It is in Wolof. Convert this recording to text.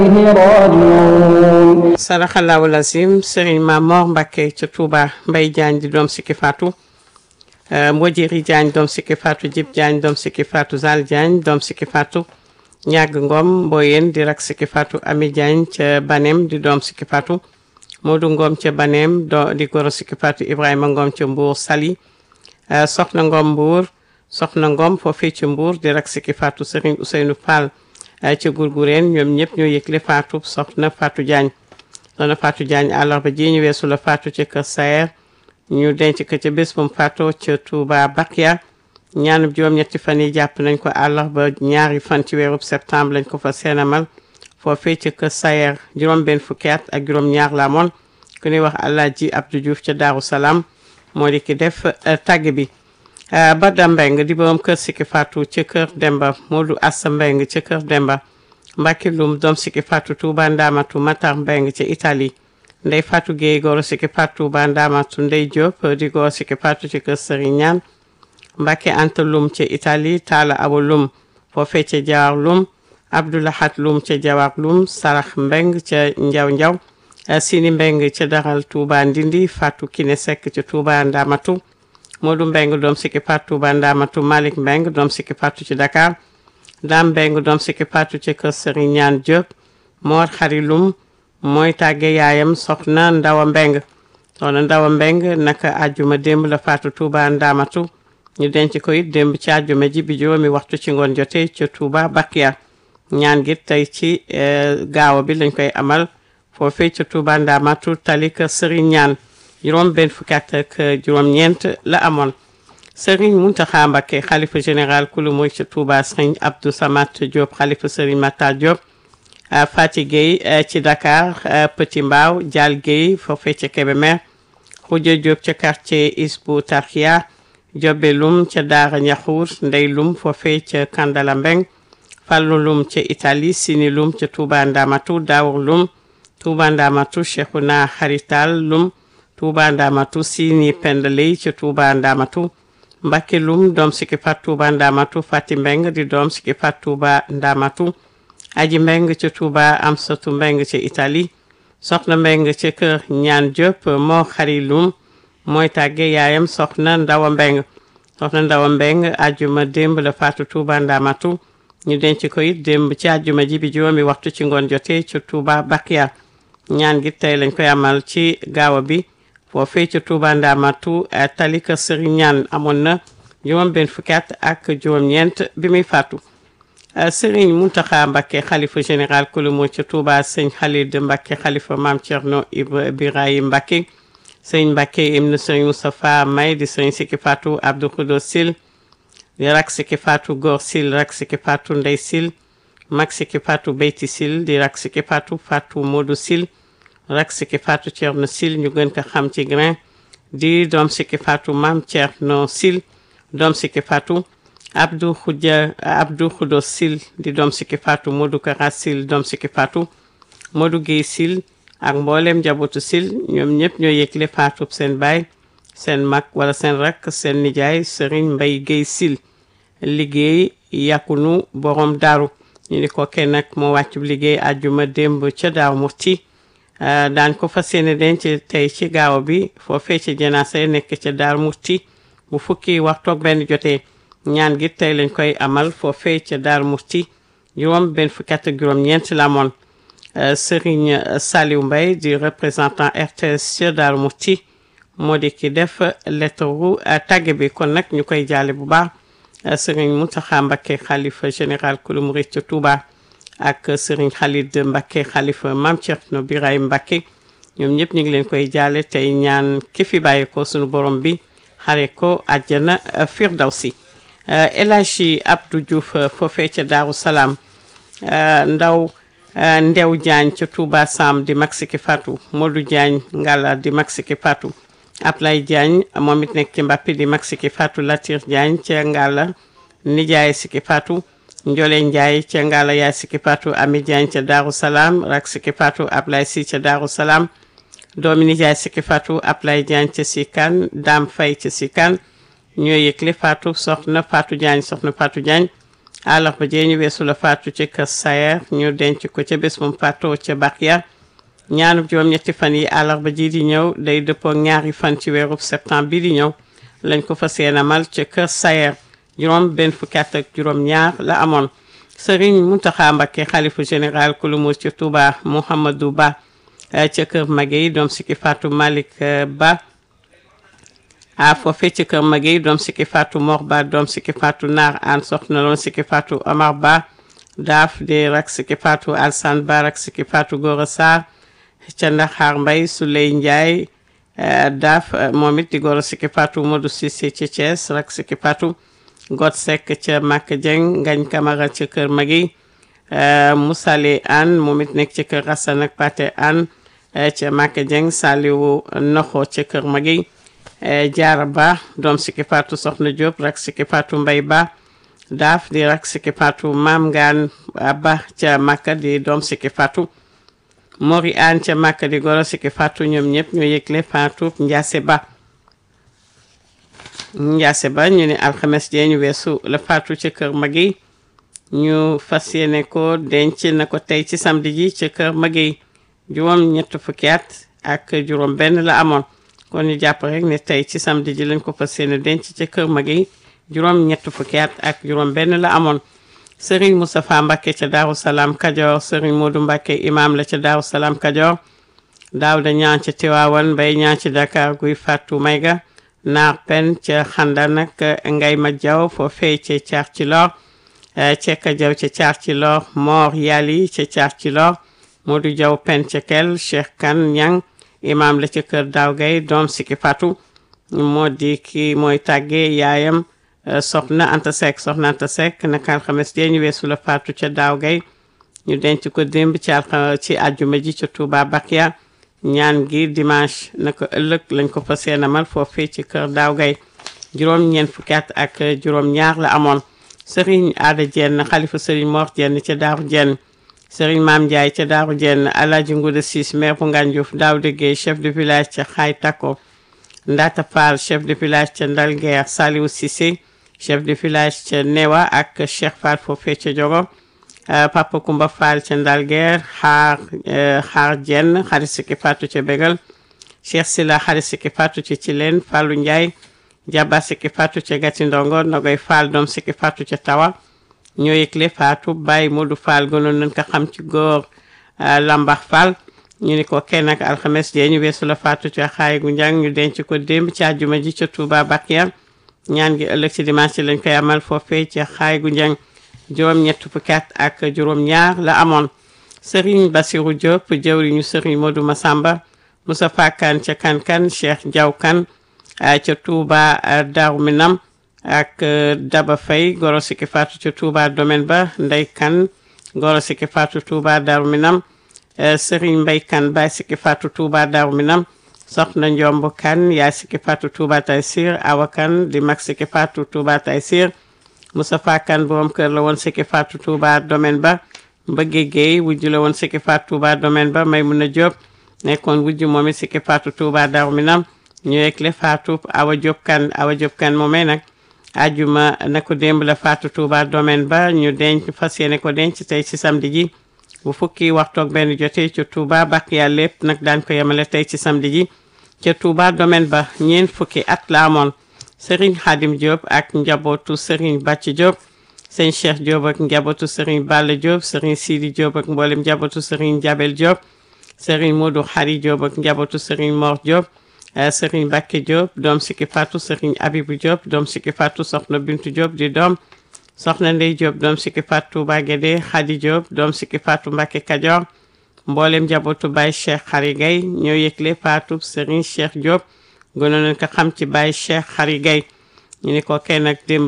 راجعون saraxalaawu lazim sëriñ Mamor Mbacke ca Touba Mbay Jaañ di doom sikki faatu Mbojiri Jaañ doom sikki faatu Jib Jaañ doom sikki faatu Zal Jaañ doom sikki faatu ñàgg ngom mboyen di rak sikki faatu Ami Jaañ ca Banem di doom sikki faatu Moodu Ngom ca Banem do di goro sikki faatu Ibrahima Ngom ca Mbuur Sali soxna Ngom Mbuur soxna Ngom foofee ca Mbuur di rak sikki faatu sëriñ Ousseynou Fall ca Gurgureen ñoom ñëpp ñoo yëgle faatu soxna Fatou Diagne soxna Fatou Diagne àllarba ji ñu weesu la faatu ca kër Sayer ñu denc ko ca bés bu mu faatoo ca Touba Bakia ñaanub juróom-ñetti fan yi jàpp nañ ko àllarba ñaari fan ci weerub septembre lañ ko fa seenamal foofee ca kër Sayer juróom-benn fukki at ak juróom-ñaar la amoon ku ñuy wax Alaaji Abdou Diouf ca Daaru Salaam moo di ki def tàgg bi Bada Mbeng di borom kër Sikki Fatou ca kër Demba Modou Assa Mbeng ca kër Demba Mbacke Loum doom Sikki Fatou Touba Ndamatu Matar Mbeng ca Italie Ndey Fatou Gueye goro Sikki Fatou Touba Ndamatu Ndey Diop di goro Sikki Fatou ci kër Serigne Ñaan Mbacke Anta Loum ca Italie Talla Abo Loum foofee ca Jawar Loum Abdoulahat Loum ca Jawar Loum Sarax Mbeng ca Njaw Njaw Sini Mbeng ca Daral Touba Ndindi Fatou Kine Seck ca Touba Ndamatu Modou Mbeng doom Sikki Fatou Touba Ndamatu Malick Mbeng doom Sikki Fatou ci Dakar Dame Mbeng doom Sikki Fatou ci kër Serigne Ñaan Diop Mor Xari Loum mooy tàgge yaayam soxna Ndawa Mbeng soxna Ndawa Mbeng naka àjjuma démb la faatu Touba Ndamatu ñu denc ko it démb ci àjjuma ji bi juróomi waxtu ci ngoon jotee ca Touba Bakia ñaan gi tey ci gaawa bi lañ koy amal foofee ca Touba Ndamatu tali kër Serigne Ñaan juróom benn fukki at ak juróom-ñeent la amoon Serigne Mountakha Mbacké xalifa général kulu mooy ca Touba Serigne Abdou Samat Diop xalifa Serigne Matar Diop Fati Gueye ci Dakar Petit Mbao Dial Gueye foofee ca Kébémer Khoudia Diop ca quartier Isbu Tarkia Jobe Lum ca Daara Ñaxuur Ndey Lum foofee ca Kandala Mbeng Fallu Lum ca Italie Sini Lum ca Touba Ndamatu Daawur Lum Touba Ndamatu Cheikhouna Harital Lum Touba Ndamatu Sini Pendaley ca Touba Ndamatu Mbacke Lum doom Sikki Fatou Touba Ndamatu Fati Mbeng di doom Sikki Fatou Touba Ndamatu Aji Mbeng ca Touba Amsatu Mbeng ca Italie soxna Mbeng ca kër Ñaan Diop moo xari Lum mooy tàgge yaayam soxna Ndawa Mbeng soxna Ndawa Mbeng ajjuma démb la faatu Touba Ndamatu ñu denc ko it démb ci ajjuma ji bi juróomi waxtu ci ngoon jotee ca Touba Bakia ñaan gi tey lañ koy amal ci gaawa bi foofee ca Touba Ndamatu tali kër Sëriñ Ñaan amoon na juróom benn fukki at ak juróom-ñeent bi muy faatu Sëriñ Muntaxa Mbakke xalifa général kulu moo ca Touba sëñ Khalid Mbakke xalifa maam Thierno Ibrahim Mbakke sëñ Mbakke ibnu sëñ Moustapha May di sëñ Sikki Fatou Abdou Khoudo Sil di rak Sikki Fatou Góor Sil rak Sikki Fatou Ndey Sil mag Sikki Fatou Beyti Sil di rak Sikki Fatou Fatou Modou Sil rak Sikki Fatou Thierno Sil ñu gën ko xam ci grain di doom Sikki Fatou maam Thierno Sil doom Sikki Fatou Abdou Khoudia Abdou Khoudo Sil di doom Sikki Fatou Modou Kara Sil doom Sikki Fatou Modou Guèye Sil ak mboolem njabootu Sil ñoom ñëpp ñoo yëgle faatu seen baay seen mag wala seen rakk seen nijaay Serigne Mbaye Guèye Sil liggéey yàkkunu borom daaru ñu ni ko kenn nag moo wàccu liggéey àjjuma démb ca daaw murti daan ko fas yéene denc tey ci gaaw bi foofee ci janaasa nekk ca daar murti bu fukki waxtoog benn jotee ñaan gi tey lañ koy amal foofee ca daar murti juróom benn fukki at ak juróom-ñeent la amoon Serigne Saliou Mbaye di représentant RTS ca daar murti moo di ki def lettre ru tàgge bi kon nag ñu koy jaale bu baax Serigne Mountakha Mbacké xalifa général kulu murid ca Touba ak Serigne Khalid Mbacké xalifa Mame Thierno Birahim Mbacké ñoom ñëpp ñu ngi leen koy jaale tey ñaan ki fi bàyyi ko sunu borom bi xare ko àjjana firdawsi El Hadji Abdou Diouf foofee ca Daaru Salaam ndaw Ndew Diagne ca Touba Sam di mag Sikki Fatou Modou Diagne Ngala di mag Sikki Fatou Ablay Diagne moom it nekk ci Mbappi di mag Sikki Fatou Latir Diagne ca Ngala nijaay Sikki Fatou Njole Ndiaye ca Ngala yaay Sikki Fatou Ami Diagne ca Daaru Salaam rak Sikki Fatou Ablay Si ca Daaru Salaam doomi nijaay Sikki Fatou Ablay Diagne ca Sikan Dame Faye ca Sikan ñoo yëgle Fatou soxna Fatou Diagne soxna Fatou Diagne àllarba jee ñu weesu la faatu ci kër Sayer ñu denc ko ca bés moom faatoo ca Bakhya ñaanub juróom-ñetti fan yi àllarba ji di ñëw day dëppoo ñaari fan ci weerub septembre bi di ñëw lañ ko fas yéene amal ca kër Sayer juróom benn fukki at ak juróom ñaar la amoon Serigne Mountakha Mbacké xalifu général kulu muus ci Touba Mouhamadou Ba ca kër Maguey doom sikki faatu Malick Ba a foofe ci kër Maguey doom sikki faatu Mor Ba doom sikki faatu Naar an soxna loon sikki faatu Omar Ba daaf di rak sikki faatu Alsan Ba rak sikki faatu Gora Sarr ca Ndaxaar Mbay Souley Ndiaye daaf moom it di Gora sikki faatu Modou Cissé ci Thiès rak sikki faatu Got Seck ca Mak Dieng Ngañ Camara ca kër Maguey Moussale Anne moom it nekk ci kër Rassan ak Pate Anne ca Mak Dieng Saliwu Noxo ca kër Maguey Jaara Ba doom sikki faatu Soxna Diop rak sikki faatu Mbay Ba daaf di rak sikki faatu Maam Ngaan Ba ca Makka di doom sikki faatu Mori An ca Makka di goro sikki faatu ñoom ñëpp ñoo yëgle faatu Njaase Ba Njaase Ba ñu ne alxames jee ñu weesu la faatu ca kër Maguey ñu fas yéene ko denc na ko tey ci samedi ji ca kër Maguey juróom ñett fukki at ak juróom benn la amoon kon ñu jàpp rek ne tey ci samedi ji lañ ko fas yéene denc ca kër Maguey juróom ñett fukki at ak juróom benn la amoon Serigne Moustapha Mbacké ca Daaru Salaam Kajoor Serigne Modou Mbacké imam la ca Daaru Salaam Kajoor Daawda ñaan ca Tiwaawan Mbay ñaan ci Dakar guy Fatou Mayga naar pen ca xanda nag ngay ma jaw foo fey ca caar ci lor cekka jaw ca caar ci lor moor yali ca caar ci lor Modou jaw pen ca kel Cheikh Kan ñang imam la ca kër daaw gay doom sikki fatu moo di ki mooy tàgge yaayam soxna Anta Seck soxna Anta Seck naka alxames dee ñu weesu la fatu ca daaw gay ñu denc ko démb ci alxa ci àjjuma ji ca Touba Bakia ñaan gi dimanche naka ëllëg lañ ko fa seenamal foofee ci kër daaw gay juróom ñeent fukki at ak juróom ñaar la amoon sëriñ aada jenn xalifa sëriñ Mor jenn ca daaru jenn sëriñ maam Ndiaye ca daaru jenn alaaji Nguda Siis maire bu Ngànjuuf daaw déggee chef de village ca xaay takko Ndata Fall chef de village ca Ndalguer Saliou Cissé chef de village ca Newa ak Cheikh Fall foofee ca Jogo Papa Kumba Fall ca Ndalguer xaar xaar jenn xarit sikki fatu ca Bégal Cheikh Sila xarit sikki fatu ca Cileen Fallu Ndiaye Jaba sikki fatu ca Gati Ndongo Nogoy Fall doom sikki fatu ca Tawa ñoo yëgle faatu Baye Modou Fall gënoon nañ ko xam ci góor Lambax Fall ñu ni ko kenn ak alxames jee ñu weesu la faatu ca xaay gu njàng ñu denc ko démb ci àjjuma ji ca Touba Bakiya ñaan gi ëllëg ci dimanche lañ koy amal foofee ca xaay gu njàng juróom ñett fukki at ak juróom ñaar la amoon Serigne Bassirou Diop jëwriñu Serigne Modou Massamba Moussa Fakan ca Kankan Cheikh Diaw Kan ca Touba Darou Minam ak Daba Faye goro sikki faatu ca Touba domaine ba Ndey Kan goro sikki faatu Touba Darou Minam Serigne Mbay Kan baay sikki faatu Touba Darou Minam soxna Njomb Kan yaay sikki faatu Touba Taysir Awa Kan di mag sikki faatu Touba Taysir Moustapha Kan borom kër la woon sikki faatu Touba domaine ba Mbëgge Guèye wujju la woon sikki faatu Touba domaine ba Maymuna Diop nekkoon wujju moom it sikki faatu Touba Darou Minam ñu yegle faatu Awa Diop Kan Awa Diop Kan moomee nag ajuma na ko démb la faatu Touba domaine ba ñu denc fas yéene ko denc tey ci samedi ji bu fukki waxtoog benn jotee ca Touba Bakiya lépp nag daañ ko yemale tey ci samedi ji ca Touba domaine ba ñeent fukki at la amoon Serigne Khadim Diop ak njabootu Serigne Bàcc Diop sëñ Cheikh Diop ak njabootu Serigne Balla Diop Serigne Sidi Diop ak mboolem njabootu Serigne Jabel Diop Serigne Modou Khari Diop ak njabootu Serigne Mor Diop Serigne Bakke Diop doom sikki faatu Serigne Abibu Diop doom sikki faatu Soxna Bintu Diop di doom Soxna Ndey Diop doom sikki faatu Touba Guédé Khady Diop doom sikki faatu Mbakke Kajoor mboolem njabootu Baye Cheikh Khary Gaye ñoo yëgle faatu Serigne Cheikh Diop gënoon nañ ko xam ci Baye Cheikh Khary Gaye ñu ni ko kenn ak démb